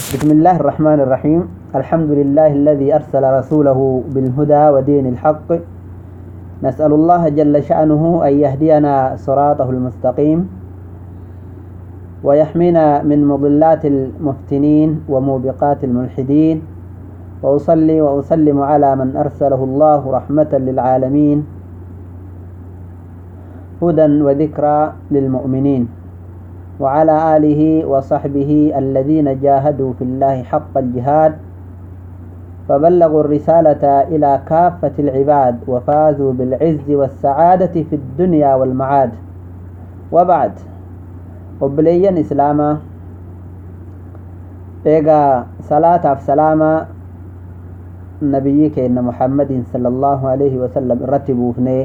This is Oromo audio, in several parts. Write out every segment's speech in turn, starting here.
بسم الله الرحمن الرحيم الحمد لله الذي أرسل رسوله بالهدى ودين الحق نسأل الله جل شأنه أن يهدينا صراطه المستقيم ويحمينا من مضلات المفتنين وموبقات الملحدين وأصلي وأسلم على من أرسله الله رحمة للعالمين هدى وذكرى للمؤمنين وعلى آله وصحبه الذين جاهدوا في الله حق الجهاد فبلغوا الرسالة إلى كافة العباد وفازوا بالعز والسعادة في الدنيا والمعاد وبعد وبليا إسلاما إيغا صلاة سلاما نبيك إن محمد صلى الله عليه وسلم رتبوا فنيه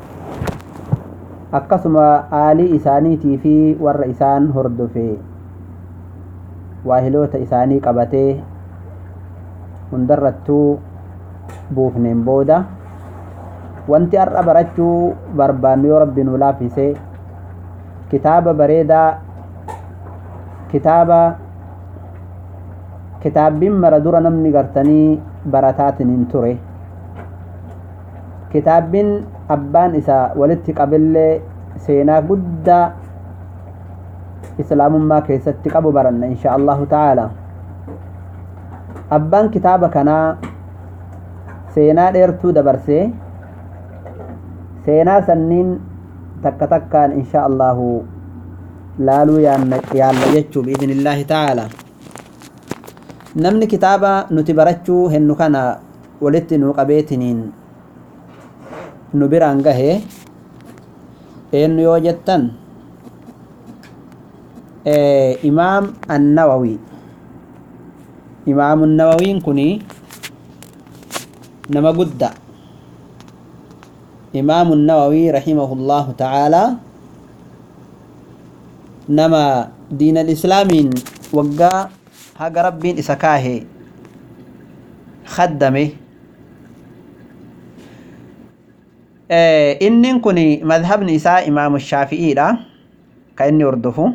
akkasuma aalii isaaniitii fi warra isaan hordofe waahiloota isaanii qabatee hundarrattuu buufneen booda wanti har'a barachuu barbaannu yoo rabbi nu laaffise kitaaba bareedaa kitaaba kitaabbiin mara dura namni gartanii barataatiin hin ture kitaabbiin abbaan isaa walitti qabillee seenaa guddaa islaamummaa keessatti qabu baranna insha allahu ta'ala abbaan kitaaba kanaa seenaa dheertuu dabarsee seenaa sanniin takka takkaan insha allahu laaluu yaalla jechuu biidnillaahi ta'ala namni kitaaba nuti barachuu hennu kana walitti nuu qabeetiniin nu biraan gahe eenyu yoo jettan imaam annawawi imaamu nawawiin kuni nama gudda imaamu nawawi rahimahullahu ta'ala nama diin alislaamiin waggaa haga rabbiin isa kaahe khaddame innin kun madhabni isaa imaamu shaafi'iidha ka inni hordofu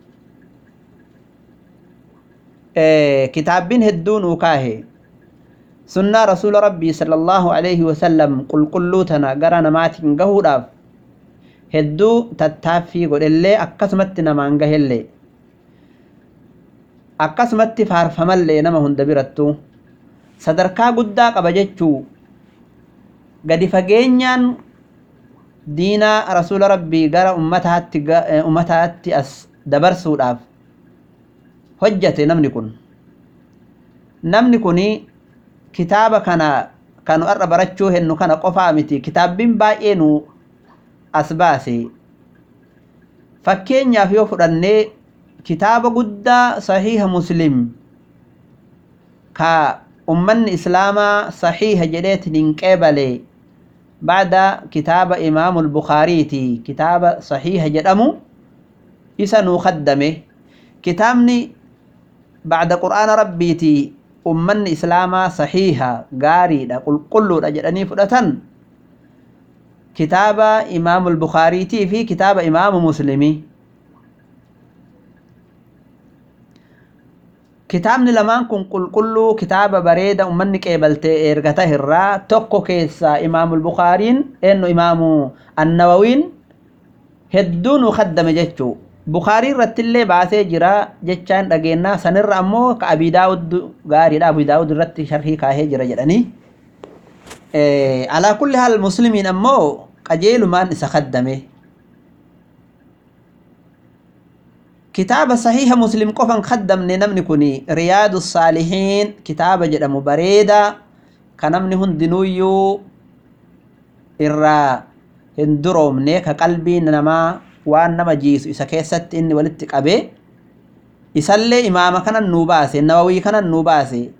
kitaabbiin hedduun uu kaahe sunnaa rasuula rabbii sala allahu alayhi wasallam qulqulluu tana gara namaatiin gahuudhaaf hedduu tattaaffii godhellee akkasumatti namaan gahellee akkasumatti faarfamallee nama hunda birattu sadarkaa guddaa qaba jechuu gadi fageenyaan diinaa rasuula rabbii gara ummataatti ummataatti as dabarsuudhaaf hojjate namni kun namni kun kitaaba kana kanu har'a barachuu hennu kana qofaa miti kitaabbiin baay'ee nu as baase fakkeenyaaf yoo fudhannee kitaaba guddaa sahiiha muslim ka ummanni islaamaa sahiiha jedheetin hin qeebalee بعد كتاب إمام البخاري تي كتاب صحيح جدمو إسا نخدمه كتابني بعد قرآن ربي تي أمن إسلاما صحيحة غاري دا قل قلو دا جدني فدتن كتاب إمام البخاري تي في كتاب إمام مسلمي kitaabni lamaan kun qulqulluu kitaaba bareeda ummanni qeebaltee ergata irraa tokko keessaa imaamul bukaariin eenyu imaamu annawawiin hedduu nu kaddame jechuu bukaarii irrattillee baasee jira jechaan dhageenyaa sanirra ammoo ka abii daawud gaariidha abii daawud irratti sharhii kaahee jira jedhanii alaa kulli haal muslimiin ammoo qajeelumaan isa kaddame kitaaba sahiha muslim qofan kaddamne namni kun riyaadu saalihiin kitaaba jedhamu bareeda ka namni hundinuuyyuu irraa hin duroomne ka qalbii namaa waan nama jiisu isa keessatti inni walitti qabe isallee imaama kanan nuu baase nawawii kanan nuu baase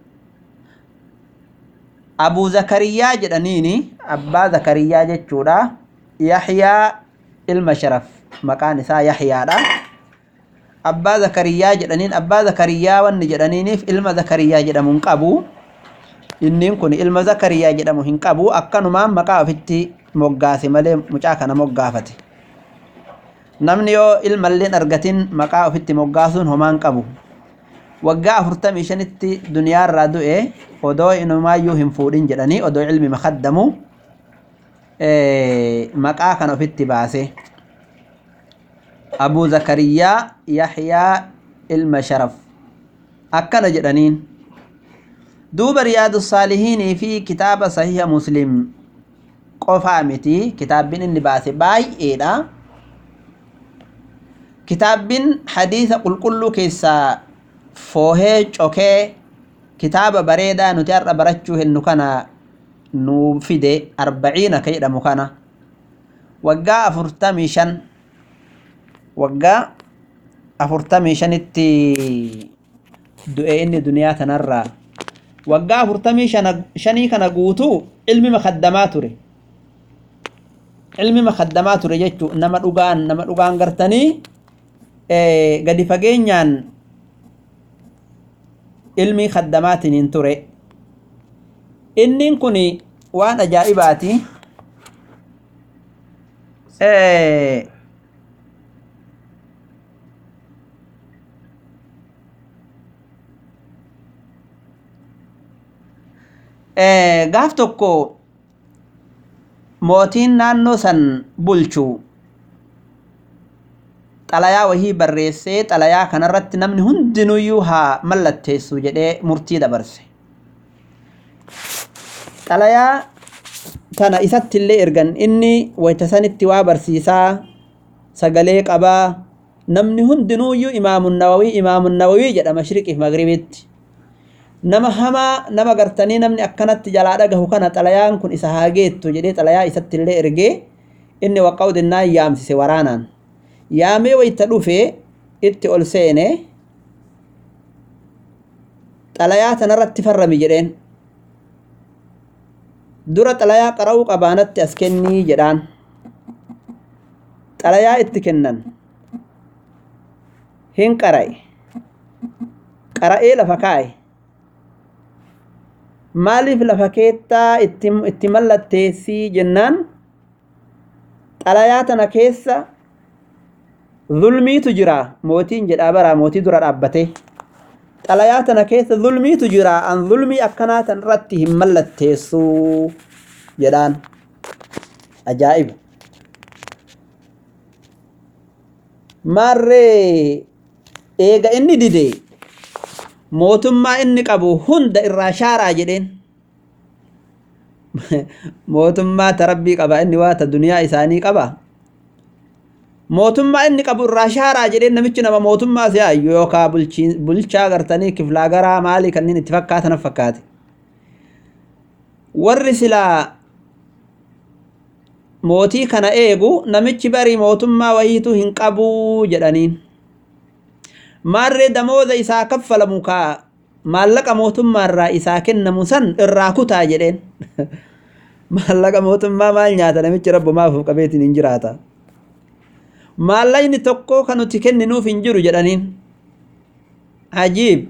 abuu zakariyaa jedhaniini abbaa zakariyaa jechuudha yaxyaa ilma sharaf maqaan isaa yaxyaadha abbaa zakariyaa jedhaniin abbaa zakariyaa wanni jedhaniiniif ilma zakariyaa jedhamu hin qabu inniin kun ilma zakariyaa jedhamu hin qabu akkanumaan maqaa ofitti moggaase malee mucaa kana moggaafate namni yoo ilmalleen argatin maqaa ofitti moggaasuun homaan qabu waggaa afurtamii shanitti duniyaarraa du'e odoo inumaayyuu hin fuudhin jedhanii odoo ilmi makaddamu maqaa kana ofitti baase abuu zakariyaa yaxyaa ilma sharaf akkana jedhaniin duuba riyaadu saalihiinii fi kitaaba sahiha muslim qofaa miti kitaabbiin inni baase baay'eedha kitaabbiin hadiisa qulqulluu keessaa foohee cokee kitaaba bareedaa nuti har'a barachuu hennu kana nuu fide arbaciina ka jedhamu kana waggaa afurtamii shan waggaa afurtamii shanitti du'e inni duniyaa tanarraa waggaa afurtamii shanii kana guutuu ilmi makaddamaa ture ilmi makaddamaa ture jechuu nama dhugaan nama dhugaan gartanii gadi fageenyaan ilmi kaddamaatiin hin ture innin kun waan ajaa'ibaati gaaf tokko mootiin naannoo san bulchu xalayaa wahii barreessee xalayaa kanarratti namni hundinuyyuu haa mallatteessu jedhee murtii dabarse xalayaa kana isatti illee ergan inni wayta sanitti waa barsiisaa sagalee qabaa namni hundinuuyyuu imaamun nawawii imaamun nawawii jedha mashriqiif magribitti nama hamaa nama gartanii namni akkanatti jalaa dhagahu kana xalayaan kun isa haa geettu jedhee xalayaa isatti illee ergee inni waqqa'udinnaan yaamsise waraanaan yaamee wayta dhufe itti ol seene xalayaa tanarratti farrami jedheen dura xalayaa qara'uu qabaanatti as kennii jedhaan xalayaa itti kennan hin qara'e qara'ee lafa kaa'e maaliif lafa keettaa itti mallatteessii jennaan xalayaa tana keessa zulmiitu jira mootiin jedhaa baraa mootii dura dhaabbate xalayaa tana keessa zulmiitu jira an zulmii akkanaa tan irratti hin mallatteessuu jedhaan ajaa'iba maarree eega inni dide mootummaa inni qabu hunda irraa shaaraa jedheen mootummaa ta rabbii qaba inni waa ta duniyaa isaanii qaba mootummaa inni qabu irraa shaaraa jedheen namichi nama mootummaa si'aayyu yookaa bulchaa gartanii kiflaa garaa maalii kanneen itti fakkaatan fakkaate warri silaa mootii kana eegu namichi barii mootummaa wayiitu hin qabuu jedhaniin maarree damooza isaa kaffalamu kaa maallaqa mootummaa irraa isaa kennamu san irraa kutaa jedheen maallaqa mootummaa maal nyaata namichi rabbo maafuuf qabeetiin hin jiraata maallaqni tokko kan nuti kenninuuf hin jiru jedhaniin ajiib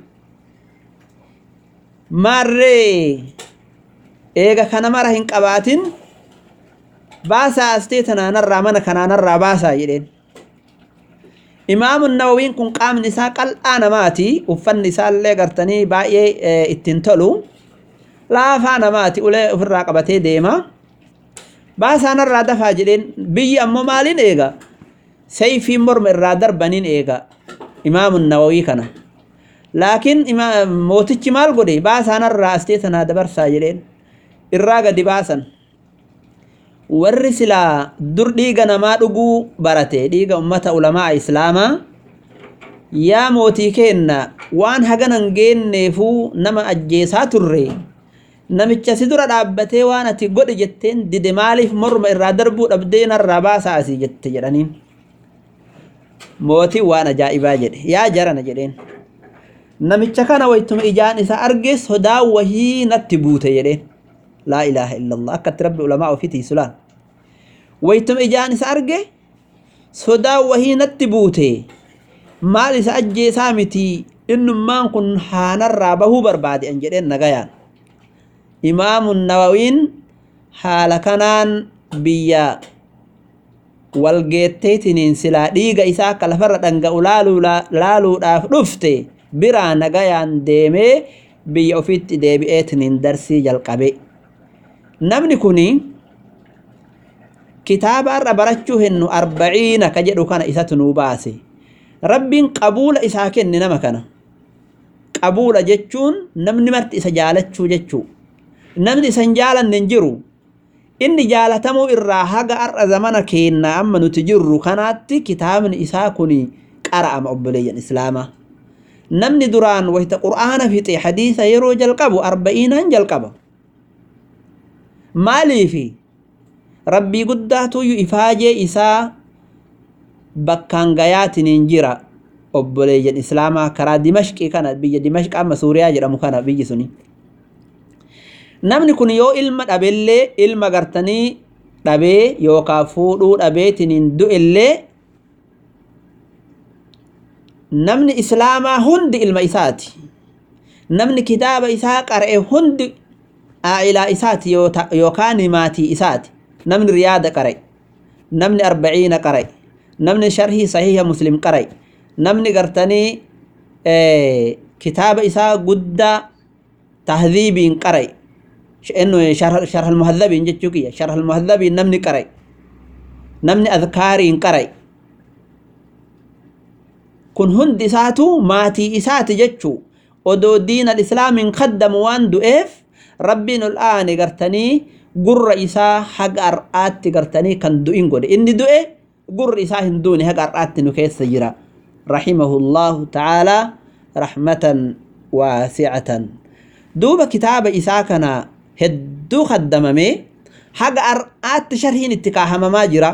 maarree eega kana mara hin qabaatin baasaa astee tanaanarraa mana kanaanarraa baasaa jedheen imaamun nawawiin kun qaamni isaa qal'aa namaati uffanni isaallee gartanii baay'ee ittiin tolu laafaa namaati ulee ofirraa qabatee deema baasaanarraa dafaa jedheen biyyi ammoo maaliin eega sayfiin morma irraa darbaniin eega imaamun nawawii kana laakiin mootichi maal godhe baasaanarraa astee tanaa dabarsaa jedheen irraa gadi baasan warri silaa dur dhiiga namaa dhuguu barate dhiiga ummata ulamaa islaamaa yaa mootii keenna waan haganan geenneefuu nama ajjeesaa turre namicha si dura dhaabbatee waan ati godhi jetteen dide maaliif morma irraa darbuu dhabdee narraa baasaa asii jette jedhaniin mootiin waan ajaa'ibaa jedhe yaa jarana jedheen namicha kana waytuma ijaan isa arge sodaa wahii natti buute jedheen laa ilaaha illallah akkatti rabbi ulamaa ofiitii sulaan waytuma ijaan isa arge sodaa wahii natti buute maal isa ajjeesaa miti innummaan kun haanarraa bahuu barbaade an jedheen nagayaan imaamun nawawiin haala kanaan biyya walgeetteetiniin silaa dhiiga isaa akka lafarra dhanga'u laaluudhaaf dhufte biraa nagayaan deemee biyya ofiitti deebi'eetiniin darsii jalqabe namni kuni kitaaba har'a barachuu hennu arbaciina ka jedhu kana isatu nuu baase rabbiin qabuula isaa kenne nama kana qabuula jechuun namni marti isa jaalachuu jechuu namni isa hin jaalanne hin jiru inni jaalatamuu irraa haga har'a zamana keennaa amma nuti jirru kanaatti kitaabni isaa kun qara'ama obboleeyyan islaamaa namni duraan wayta qur'aana fixe hadiisa yeroo jalqabu arba'iinaan jalqaba maaliifi rabbii guddaatuyyu ifaajee isaa bakkaan gayaatiniin jira obboleeyyan islaamaa karaa dimashqii kana biyya dimashq amma suuriyaa jedhamu kana biyyi suni namni kun yoo ilma dhabellee ilma gartanii dhabee yookaan fuudhuu dhabeetiniin du'ellee namni islaamaa hundi ilma isaati namni kitaaba isaa qara'e hundi aa'ilaa isaati yookaan maatii isaati namni riyaada qara'e namni arbaciina qara'e namni sharhii sahiha muslim qara'e namni gartanii kitaaba isaa guddaa tahdhiibiin qara'e sharh almuhadhabiin jechuu kiyya sharh almuhadhabiin namni qara'e namni adkaariin qara'e kun hundi isaatu maatii isaati jechuu odoo diin alislaamiin kaddamu waan du'eef rabbiin ol aane gartanii gurra isaa haga har'aatti gartanii kan du'in godhe inni du'e gurri isaa hin duune haga har'aatti nu keessa jira rahimahu llahu ta'aalaa rahmatan waasicatan duuba kitaaba isaa kana hedduu kaddamamee haga har'aatti sharhiin itti kaahamamaa jira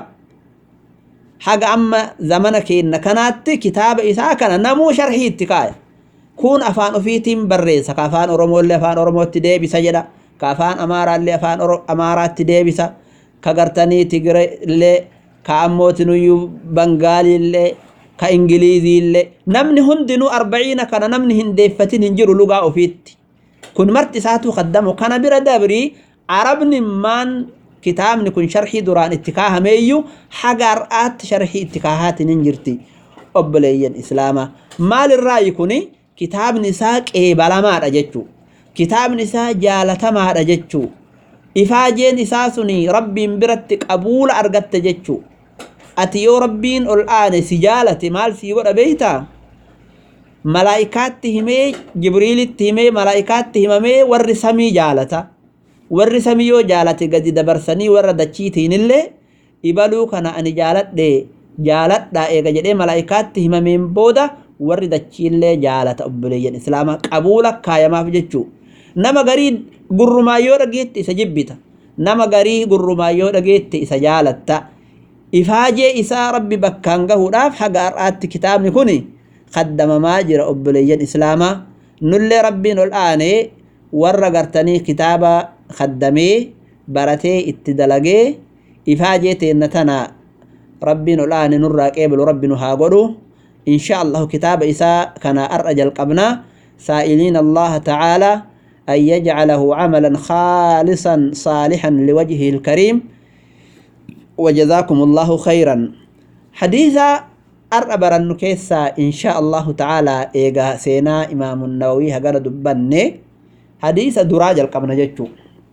haga amma zamana keenna kanaatti kitaaba isaa kana namuu sharhii itti kaaya kun afaan ofiitiin barreessa ka afaan oromoollee afaan oromootti deebisa jedha ka afaan amaaraallee afaan amaaraatti deebisa ka gartanii tigireellee ka ammootinuyyuu bangaaliillee ka ingiliiziillee namni hundinuu arbaciina kana namni hin deeffatin hin jiru lugaa ofiitti kun marti isaatu kaddamu kana bira dabrii arabni maan kitaabni kun sharhii duraan itti kaahameeyyu haga har'aatti sharhii itti kaahaatiin hin jirti obboleeyyan islaamaa maalirraayi kuni kitaabni isaa qeebalamaadha jechuu kitaabni isaa jaalatamaadha jechuu ifaajeen isaa suni rabbiin biratti qabuula argatte jechuu ati yoo rabbiin ol aane si jaalate maal sii godha beeytaa malaa'ikaatti himee jibriilitti himee malaa'ikaatti himamee warri samii jaalata warri samii yoo jaalate gadi dabarsanii warra dachiitiin illee ibaluu kana ani jaaladhe jaaladha eega jedhee malaa'ikaatti himameen booda warri dachiillee jaalata obboleeyyan islaamaa qabuula kaayamaaf jechuu nama garii gurrumaa yoo dhageette isa jibbita nama garii gurrumaa yoo dhageette isa jaalatta ifaajee isaa rabbi bakkaan gahuudhaaf haga har'aatti kitaabni kun kaddamamaa jira obboleeyyan islaamaa nullee rabbiin ol aanee warra gartanii kitaaba kaddamee baratee itti dalagee ifaajee teenna tana rabbiin ol aane nurraa qeebalu rabbi nu haa godhu إن شاء الله كتاب إساء كان أرجى القبنا سائلين الله تعالى أن يجعله عملا خالصا صالحا لوجهه الكريم وجزاكم الله خيرا حديثا أربر النكيسة إن شاء الله تعالى إيغا سينا إمام النووي هقال دبني حديث دراج القبنا جتشو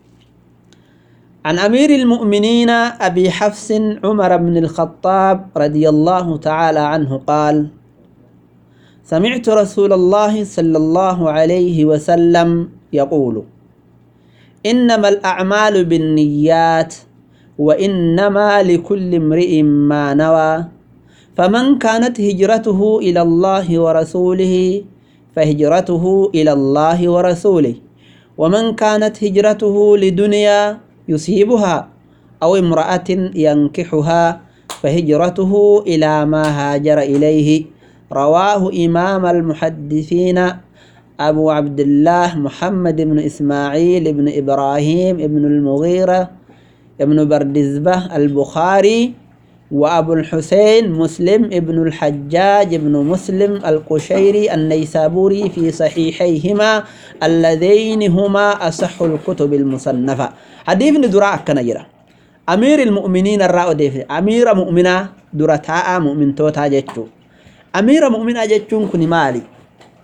عن أمير المؤمنين أبي حفص عمر بن الخطاب رضي الله تعالى عنه قال سمعت رسول الله صلى الله عليه وسلم يقول إنما الأعمال بالنيات وإنما لكل امرئ ما نوى فمن كانت هجرته إلى الله ورسوله فهجرته إلى الله ورسوله ومن كانت هجرته لدنيا يصيبها أو امرأة ينكحها فهجرته إلى ما هاجر إليه رواه إمام المحدثين أبو عبد الله محمد بن إسماعيل بن إبراهيم بن المغيرة بن بردزبة البخاري وأبو الحسين مسلم بن الحجاج بن مسلم القشيري النيسابوري في صحيحيهما اللذين هما أصح الكتب المصنفة حديث دراء كنجرة أمير المؤمنين الرأو ديف أمير مؤمنة درتاء مؤمن توتا جتشو أمير مؤمنة جتشون كني مالي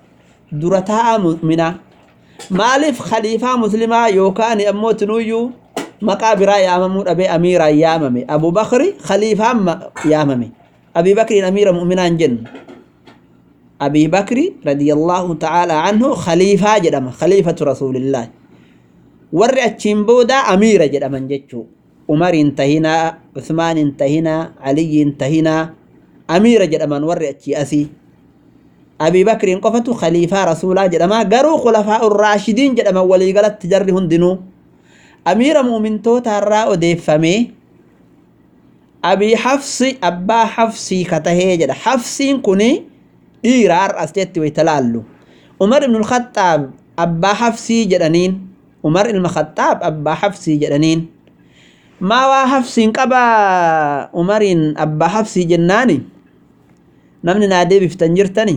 dura taa'a mu'minaa maaliif khaliifaa muslimaa yookaan ammoo tinuyyuu maqaa biraa yaamamuu dhabee amiiraan yaamame abubakri khaliifaan yaamame abii bakriin amiira mu'minaa hin jennu abii bakri radiyallaahu ta'aalaa anhu khaliifaa jedhama khaliifatu rasuulillaahi warri achiin booda amiira jedhaman jechuu umariin tahinaa usmaaniin tahinaa aliyyiin tahinaa amiira jedhaman warri achii asii abii bakriin qofatu khaliifaa rasuulaa jedhama garuu khulafaa urraashidiin jedhaman waliigalatti jarri hundinuu amiira mu'mintoota irraa odeeffamee abii hafsi abbaa hafsii katahee jedha hafsiin kuni dhiira har'as jetti way talaallu umar ibnu lkhaxaab abbaa hafsii jedhaniin umar ilma khaxaab abbaa hafsii jedhaniin maa waa hafsiin qabaa umariin abbaa hafsii jennaani namni naa deebiftan jirtani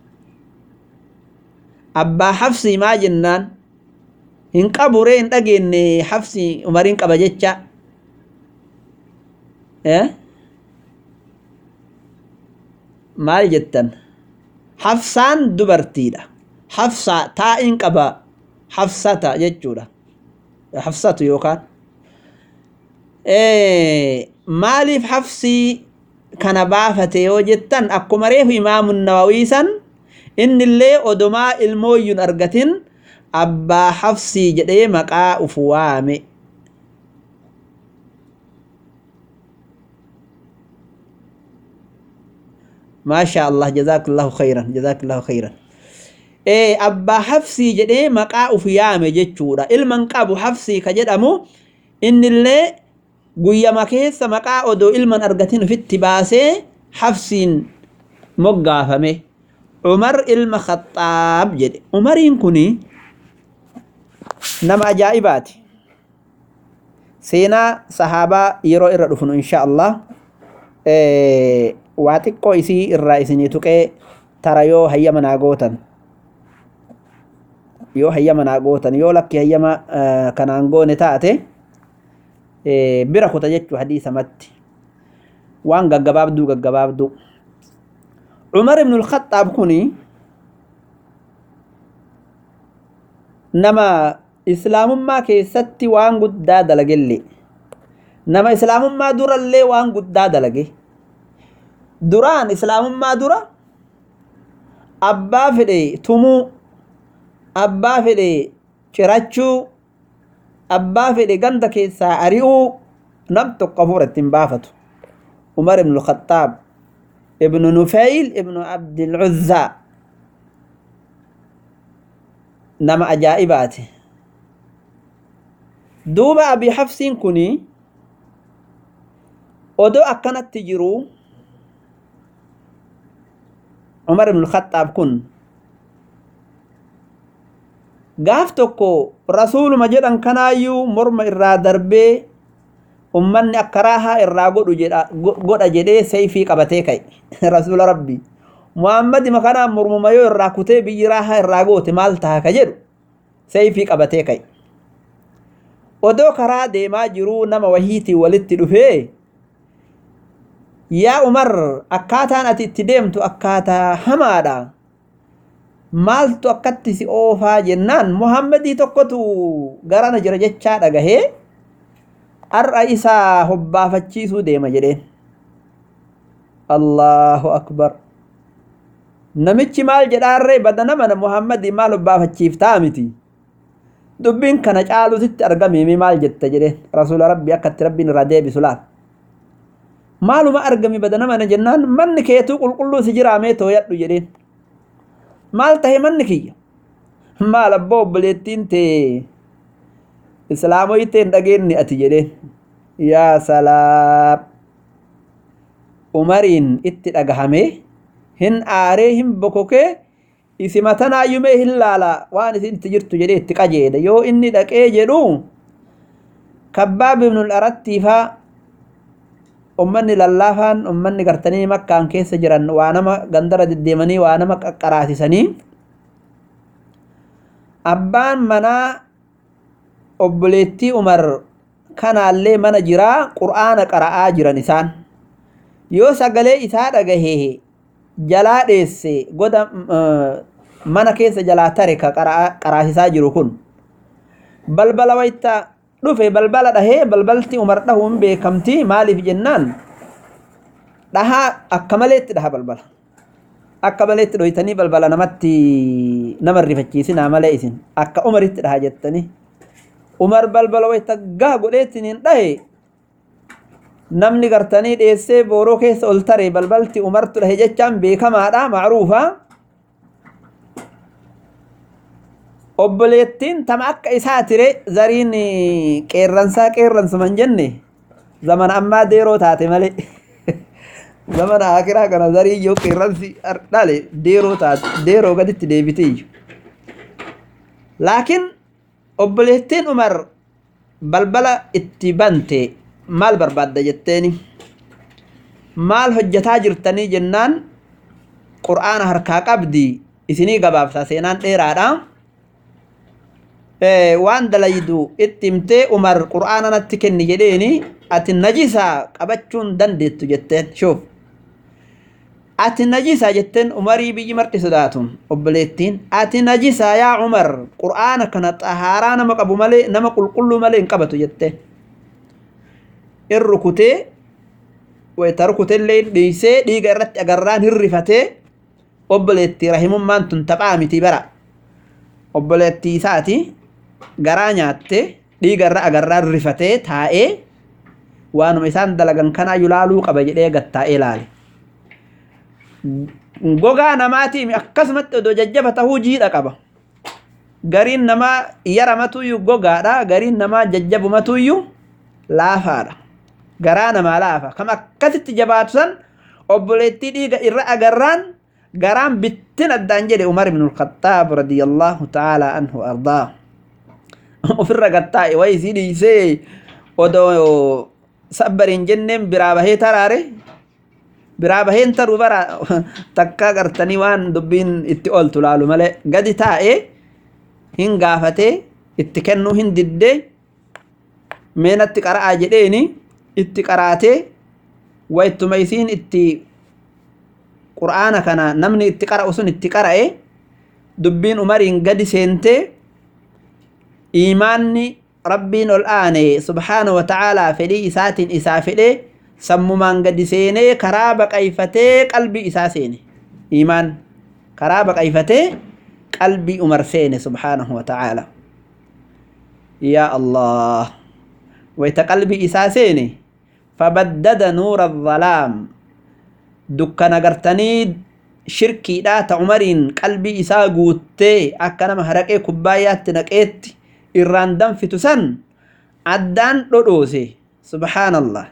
abbaa hafsii maa jennaan hin qabu ree hin dhageenye hafsii umariin qaba jecha maal jettan hafsaan dubartiidha hafsaa taa'iin qaba hafsata jechuudha hafsatu yookaan maaliif hafsii kana baafate yoo jettan akkuma reefu imaamu nawawiisan innillee odomaa ilmooyyun argatin abbaa hafsii jedhee maqaa uf waame maasha allah jazaakallahu khayran jazaakallahu khayran abbaa hafsii jedhee maqaa uf yaame jechuudha ilman qabu hafsii ka jedhamu innillee guyyama keessa maqaa odoo ilman argatin ufitti baasee hafsiin moggaafame umar ilma khaxaab jedhe umariin kuni nama ajaa'ibaati seenaa sahaabaa yeroo irra dhufnu insha allah waa xiqqoo isii irraa isinii tuqee tara yoo hayyama naa gootan yoo hayyama naa gootan yoo lakki hayyama kanaan goone taate bira kuta jechuu hadiisamatti waan gaggabaabduu gaggabaabduu cumar ibnu lkhaxaab kuni nama islaamummaa keessatti waan guddaa dalagelle nama islaamummaa durallee waan guddaa dalage duraan islaamummaa dura abbaa fedhe tumuu abbaa fedhe cirachuu abbaa fedhe ganda keessaa ari'uu nam tokko hafuura ittiin baafatu umar ibnu lkhaxaab ibnu nufeyl ibnu abdilcuzzaa nama ajaa'ibaati duuba abii hafsiin kuni odoo akkanatti jiruu umar ibnu lkhaxaab kun gaaf tokko rasuuluma jedhan kanaayyuu morma irraa darbee ummanni akka raahaa irraa godhu godha jedhee sayfii qabatee ka'e rasuula rabbii muhammadi makanaan mormuma yoo irraa kutee biyyi raahaa irraa goote maal taha ka jedhu sayfii qabatee ka'e odoo karaa deemaa jiruu nama wahiitii walitti dhufee yaa umar akkaataan ati itti deemtu akkaataa hamaadha maaltu akkatti si oofaa jennaan muhammadii tokkotu garana jira jechaa dhagahee har'a isaa hobbaafachiisuu deema jedheen allahu akbar namichi maal jedhaarree badana mana muhammadii maal hobbaafachiiftaa miti dubbiin kana caalusitti argamimi maal jetta jedheen rasuula rabbii akkatti rabbiin irraa deebisu laal maaluma argami badana mana jennaan manni keetuu qulqulluu si jiraamee tooyadhu jedheen maal tahe manni kiyya maal abbaa obboleettiin tee islaamoyitee hin dhageenni ati jedheen yaa salaam umariin itti dhagahame hin aaree hin bokokee isima tanaayyumee hin laala waan isin itti jirtu jedhee itti qajeele yoo inni dhaqee jedhu kabbaab ibnul arattiifaa ummanni lallaafaan ummanni gartanii makkaan keessa jiran waa nama gandara deddeemanii waa nama qaqqaraasisanii abbaan manaa obboleettii umar kanaallee mana jiraa qur'aana qara'aa jiran isaan yoo sagalee isaa dhagahee jalaa dheesse goda mana keessa jalaa tare ka qaraasisaa jiru kun balbala wayta dhufe balbala dhahee balbalti umar dhahuun beekamti maaliif jennaan dhahaa akka maleetti dhaha balbala akka maleetti dhoytanii balbala namatti nama rifachiisinaa malee isin akka umaritti dhaha jettanii umar balbala wayta gaa godheettiniin dhahe namni gartanii dheessee booroo keessa ol tare balbalti umartu dhahe jechaan beekamaadha macruufa obboleettiin tama akka isaa tire zariin qeerransaa qeerransuman jenne zamana ammaa deeroo taate malee zamana akiraa kana zarii iyyoo qeerransi dhale deeroo taate deeroo gaditti deebite iyyu laakiin obboleettiin umar balbala itti bante maal barbaadda jetteeni maal hojjetaa jirtanii jennaan qur'aana harkaa qabdi isinii gabaabsa seenaan dheeraadha waan dalaydu itti himtee umar qur'aana natti kenni jedheeni ati najisaa qabachuun dandeettu jetteen shuuf ati najisaa jetteen umarii biyyi marti sodaatu obboleettiin ati najisaa yaa umar qur'aana kana xahaaraa nama qabu malee nama qulqulluu malee hin qabatu jetteen in rukutee wayta rukutellee dhiisee dhiiga irratti agarraan hirrifatee obboleettii rahimummaan tun taphaa miti bara obboleettii isaati garaa nyaatte dhiiga irra agarraan rifatee taa'ee waanuma isaan dalagan kanaa yulaaluu qaba jedhee gattaa'ee ilaale. Gogaa namaatii akkasumatti odoo jajjaba tahuu jiidha qaba. Gariin namaa yaramatuyyuu gogaadha gariin namaa jajjabumatuyyuu laafaadha. Garaa namaa laafa. Kam akkasitti jabaatu san obboleettii dhiiga irra agarraan garaan bittin addaan jedhe Umar ibn al-Khattaab radiyallahu ta'ala anhu ardaa. Ofirra gattaa'e wayi isii dhiisee odoo sabbariin jenneen biraa bahee taraare biraa baheen taruu bara takka gartanii waan dubbiin itti ooltu laalu malee gadi taa'ee hin gaafatee itti kennuu hin diddee meenatti qara'aa jedheeni itti qaraatee wayittuma isiin itti qur'aana kana namni itti qara'u sun itti qara'e dubbiin umariin gadi seentee iimaanni rabbiin ol aane subhaana wa ta'aalaa fedhii isaatiin isaa fedhee sammumaan gadi seenee karaa baqayfatee qalbii isaa seene iimaan karaa baqayfatee qalbii umar seene subhaanahu wa ta'aalaa yaa allah wayta qalbii isaa seene fabaddada nuura dhalaam dukkana gartanii shirkiidhaa ta umariin qalbii isaa guuttee akka nama haraqee kubbaayyaatti naqeetti irraan danfitu san addaan dhodhoose subhaanallah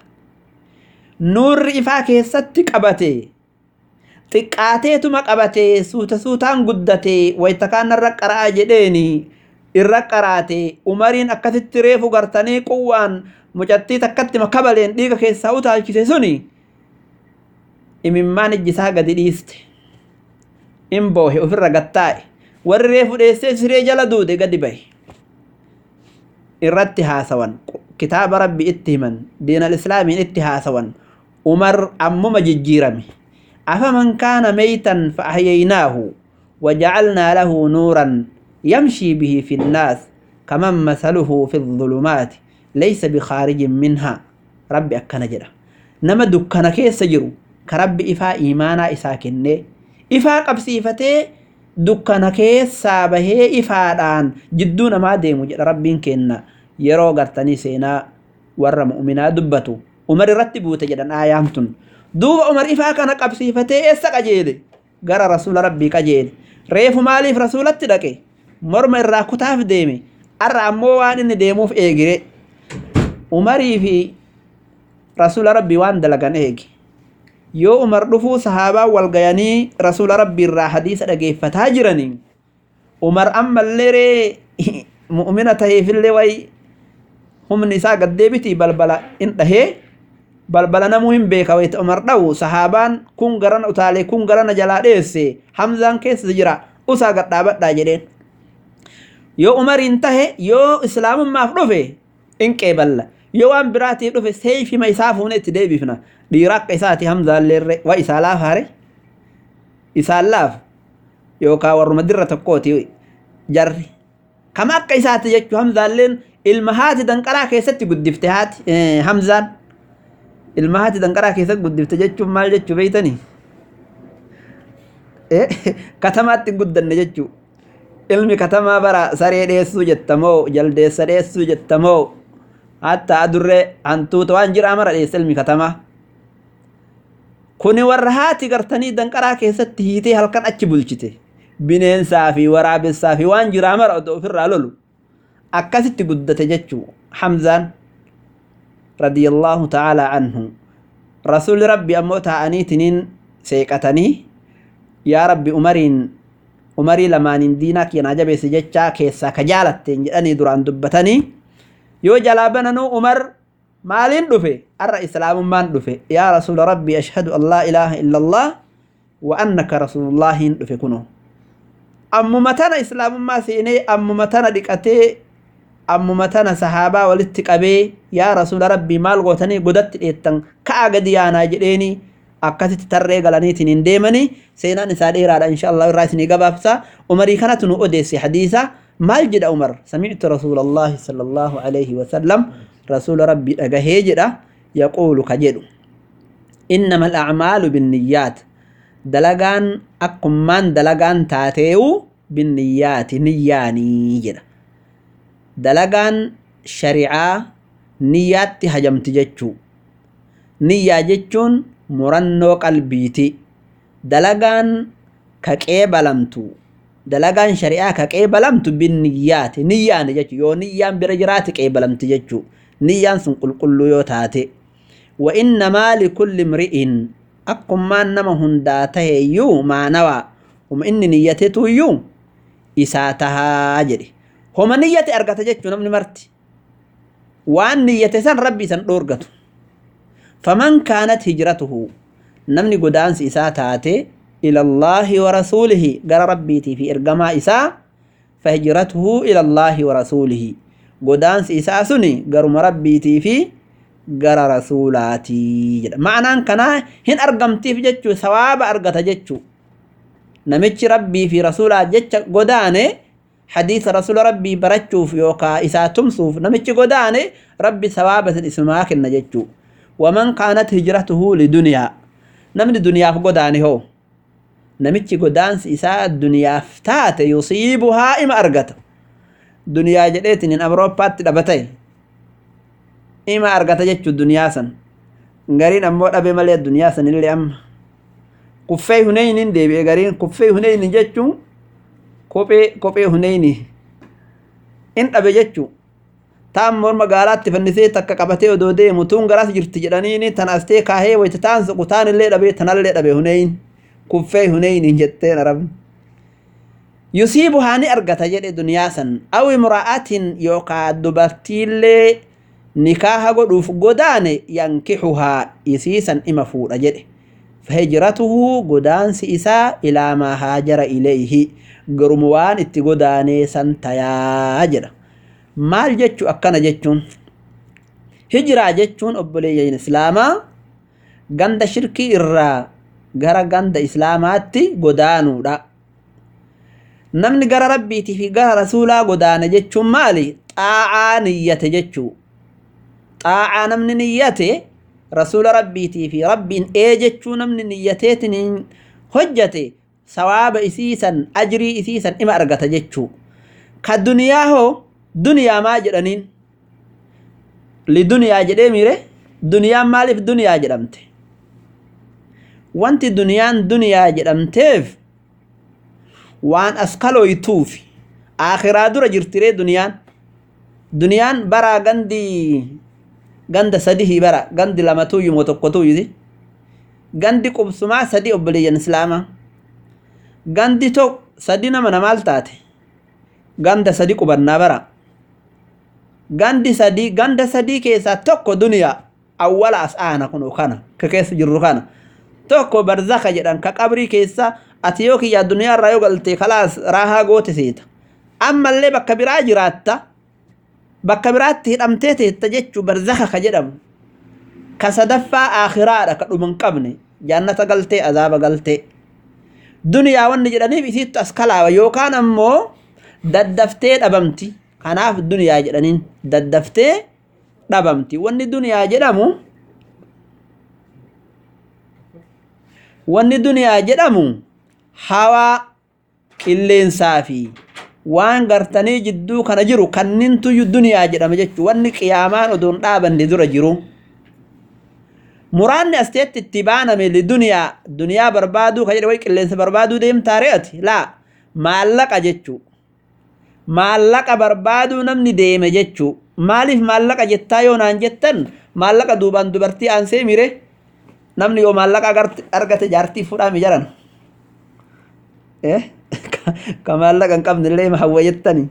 nuurri ifaa keessatti qabate xiqqaateetuma qabate suuta suutaan guddate wayta kaanarra qara'aa jedheeni irra qaraate umariin akkasitti reefu gartanii quwwaan mucattii takkatti makabaleen dhiiga keessaa utaalchise suni imimmaan ijji isaa gadi dhiiste in boohe ofirra gattaa'e warri reefu dheessee siree jala duude gadi bahe irratti haasawan kitaaba rabbi itti himan diinal islaamiin itti haasawan umar ammuma jijjiirame afaman kaana meytan fa ahyaynaahu wajacalnaa lahu nuuran yamshii bihi fi nnaas kaman masaluhu fi الظulumaati laysa bikaarijin minhaa rabbi akkana jedha nama dukkana keessa jiru ka rabbi ifaa iimaanaa isaa kennee ifaa qabsiifatee dukkana keessaa bahee ifaadhaan jidduu namaa deemu jedha rabbiin kenna yeroo gartanii seenaa warra mu'minaa dubbatu umar irratti buute jedhan aayaan tun duuba umar ifaa kana qabsiifatee eessa qajeele gara rasuula rabbii qajeele reefu maaliif rasuulatti dhaqe morma irraa kutaaf deeme arra ammoo waan inni deemuuf eegire umarii fi rasuula rabbii waan dalagan eegi yoo umar dhufuu sahaabaa wal gayanii rasuula rabbii irraa hadiisa dhageeffataa jiranii umar ammallee ree mu'mina taheefillee way humni isaa gaddeebitii balbala in dhahee balbala namuu hin beeka wayta umar dhawu sahaabaan kun garana utaalee kun garana jalaa dheesse hamzaan keessa jira usaa gadhaabadhaa jedheen yoo umariin tahe yoo islaamummaaf dhufe in qeeballa yoo waan biraatiif dhufe seeyfima isaa fuune itti deebifna dhiira akka isaati hamzaalleerre wa isaa laafaare isaan laaf yookaan warruma dirra tokkooti jarri kama akka isaati jechuu hamzaalleen ilma haati danqaraa keessatti guddifte haati hamzaan ilma haati danqaraa keessatti guddifte jechuun maal jechuu beeytanii katamaatti guddanne jechuu ilmi katamaa bara saree dheessuu jettamoo jaldeessa dheessuu jettamoo hatta adurree hantuuta waan jira mara dheessa ilmi katamaa kuni warra haati gartanii danqaraa keessatti hiitee halkan achi bulchite bineensaa fi waraabessaa fi waan jiraa mara otoo ofirraa lolu akkasitti guddate jechuu hamzaan radiyallaahu ta'aalaa anhu rasuuli rabbi ammoo taa'aniitiniin seeqatanii yaa rabbi umariin umarii lamaaniin diinaa keenaa jabeesse jechaa keessaa ka jaalatteen jedhanii duraan dubbatanii yoo jalaa bananuu umar maaliin dhufe arra islaamummaan dhufe yaa rasuula rabbi ashhadu an laa ilaaha illa allah wa annaka rasuulullaahiin dhufe kunoo ammuma tana islaamummaa seenee ammuma tana dhiqatee ammuma tana sahaabaa walitti qabee yaa rasuula rabbii maal gootanii godatti dheettan ka'a gadi yaanaa jedheeni akkasitti tarree galaniitiin hin deemanii seenaan isaa dheeraadha insha Allah irraa isinii gabaabsa umarii kanatu nu odeesse hadiisa maal jedha umar samictu rasuulallahi sallallahu alaihi wasallam rasuula rabbii dhagahee jedha yaquulu ka jedhu innama alacmaalu binniyyaat dalagaan akkummaan dalagaan taateewu binniyyaati niyyaanii jedha dalagaan shari'aa niyyaatti hajamti jechuu niyyaa jechuun murannoo qalbiiti dalagaan ka qeebalamtu dalagaan shari'aa ka qeebalamtu binniyyaati niyyaani jechuu yoo niyyaan bira jiraate qeebalamti jechuu niyyaan sun qulqulluu yoo taate wa innamaa likulli imri'in akkummaan nama hundaa taheeyyuu maanawaa huma inni niyyatetuyyuu isaa tahaa jedhe homa niyyate argata jechuu namni marti waan niyyate san rabbi isan dhoorgatu faman kaanat hijratuhu namni godaansi isaa taate ila allaahi wa rasuulihi gara rabbiitii fi ergamaa isaa fahijratuhu ila allaahi wa rasuulihi godaansi isaa suni garuma rabbiitii fi gara rasuulaatii jedha ma'anaan kanaa hin argamtiif jechuu sawaaba argata jechuu namichi rabbii fi rasuulaa jecha godaane hadiisa rasuula rabbii barachuuf yookaa isaa tumsuuf namichi godaane rabbi sawaaba sin isumaa kenna jechuu waman kaanat hijratuhu liduniyaa namni duniyaaf godaane hoo namichi godaansi isaa duniyaaf taate yusiibuhaa ima argata duniyaa jedheetin hin awurooppaatti dhabatae ima argata jechuu duniyaa san gariin ammoo dhabe malee duniyaa san illee amma kuffee huneynin deebi'e gariin kuffee huneyni jechuun kophee kophee huneyni in dhabe jechuu taan mor magaalaatti fannisee takka qabatee odoo deemu tun garas jirti jedhaniini tan astee kaahee wayta taan suqu taan illee dhabe tanallee dhabe huneyn kuffee huneyni jetteen arabni yusiibu haani argata jedhe duniyaa san aw imra'atin yookaa dubartiillee nikaaha godhuuf godaane yankixuhaa isiisan ima fuudha jedhe fahijratuhu godaansi isaa ilaa maa haajara ilayhi garuma waan itti godaanee san tayaa jedha maal jechu akkana jechuun hijiraa jechuun obboleeyyan islaamaa ganda shirkii irraa gara ganda islaamaatti godaanuudha namni gara rabbiitii fi gara rasuulaa godaana jechuun maali xaa'aa niyyate jechuu xaa'aa namni niyyate rasuula rabbiitii fi rabbiin ee jechuu namni niyyateetiin hojjate sawaaba isiisan ajrii isiisan ima argata jechuu ka duniyaa hoo duniyaa maa jedhaniin liduniyaa jedhee miire duniyaan maaliif duniyaa jedhamte wanti duniyaan duniyaa jedhamteef waan as kalooytuufi aakhiraa dura jirtiree duniyaan duniyaan baraa gandi ganda sadihi bara gandi lamatuuyyu moo tokkotuuyyuti gandi qubsumaa sadi obboleeyyan islaamaa gandi tok sadi nama namaal taate ganda sadi qubannaa bara gandi sadii ganda sadii keessaa tokko duniyaa awwala as aana kun kana ka keessa jirru kana tokko barzaka jedhan ka qabrii keessa ati yoo kiyyaa duniyaa irraa yoo galte kalaas raahaa goote seeta ammallee bakka biraa jiraatta bakka biraatti hidhamtee teetta jechuu barzaka ka jedhamu ka sadaffaa aakhiraadha ka dhuman qabne jaannata galtee azaaba galtee duniyaa wanni jedhaniif isiittu as kalaawa yookaan ammoo daddaftee dhabamti kanaaf duniyaa jedhaniin daddaftee dhabamti wanni duniyaa jedhamu wanni duniyaa jedhamu hawaa qilleensaa fi waan gartanii jidduu kana jiru kannintu duniyaa jedhama jechuu wanni qiyaamaan odoon dhaabanne dura jiru muraanni asteetti itti baaname duniyaa duniyaa barbaaduu ka jedhe way qilleensa barbaaduu deemtaa re'ati laa maallaqa jechuu maallaqa barbaaduu namni deeme jechuu maaliif maallaqa jettaa yoo naan jettan maallaqa duubaan dubartii aansee mire namni yoo maallaqa argate jaartii fuudhaa mijaran ka maallaqa hin qabne illee hawwa jettani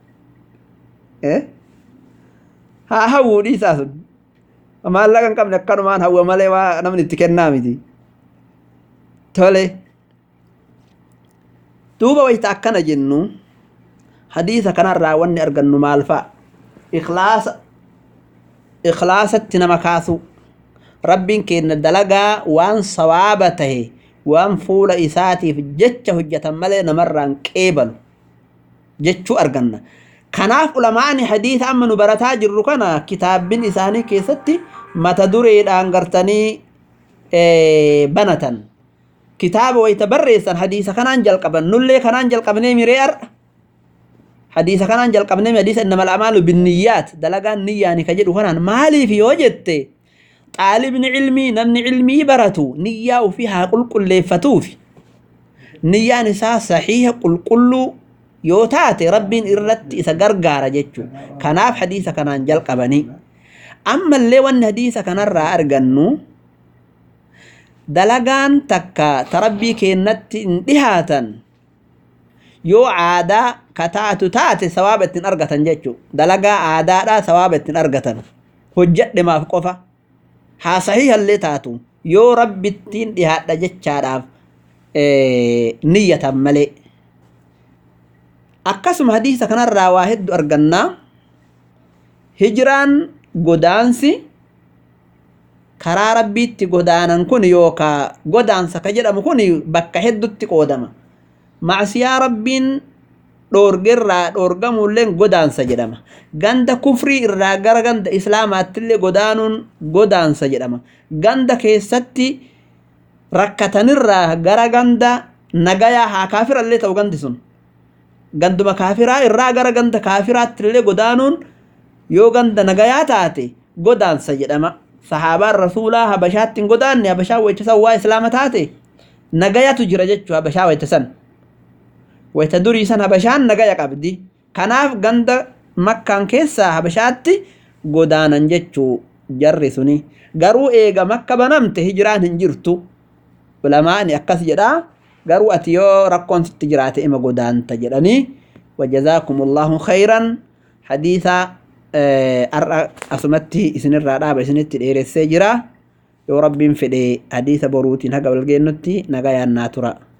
haa hawwuu dhiisaa sun maallaqa hin qabne akkanumaan hawwa malee waa namni itti kennaa miti tole duuba wayita akkana jennu hadiisa kanarraa wanni argannu maal fa'a ikhlaasa ikhlaasatti nama kaasu rabbiin kenna dalagaa waan sawaaba tahe waan fuula isaatiif jecha hojjetan malee namarraan qeebalu jechuu arganna kanaaf ulamaani hadiisa amma nu barataa jirru kana kitaabbin isaanii keessatti mata dureedhaan gartanii banatan kitaaba wayta barreessan hadiisa kanaan jalqaban nullee kanaan jalqabnee miree ar'a hadiisa kanaan jalqabnee hadiisa innamal amaalu binniyyaat dalagaan niyyaani ka jedhu kanaan maaliif yoo jette xaalibni cilmii namni cilmii baratu niyyaa ofii haa qulqulleeffatuufi niyyaan isaa saxiiha qulqulluu yoo taate rabbiin irratti isa gargaara jechuu kanaaf hadiisa kanaan jalqabanii ammallee wanni hadiisa kanarraa argannu dalagaan takka ta rabbii keennatti hin dhihaatan yoo aadaa ka taatu taate sawaaba ittiin argatan jechuu dalagaa aadaadhaa sawaaba ittiin argatan hojjedhemaaf qofa haa sahiihallee taatu yoo rabbittiin dhihaadha jechaadhaaf niyyatan malee akkasuma hadiisa kanarraa waa hedduu argannaa hijiraan godaansi karaa rabbiitti godaanan kun yookaa godaansa ka jedhamu kun bakka heddutti qoodama macsiyaa rabbiin dhoorgerraa dhoorgamuulleen godaansa jedhama ganda kufrii irraa gara ganda islaamaattillee godaanuun godaansa jedhama ganda keessatti rakkatanirraa gara ganda nagayaa haa kaafirallee ta'u gandi sun ganduma kaafiraa irraa gara ganda kaafiraattillee godaanuun yoo ganda nagayaa taate godaansa jedhama sahaabaan rasuulaa habashaatti hin godaanne habashaa wayita san waa islaama taate nagayatu jira jechuu habashaa wayita san wayita durii san habashaan nagaya qabdi kanaaf ganda makkaan keessaa habashaatti godaanan jechuu jarri suni garuu eega makka banamte hijiraan hin jirtu ulamaani akkas jedhaa garuu ati yoo rakkoon sitti jiraate ima godaanta jedhanii wajazaakum allahu khayran hadiisa har'a asumatti isinirraa dhaaba isinitti dheeressee jira yoo rabbiin fedhe hadiisa boruutiin haga walgeennutti nagayaan naa tura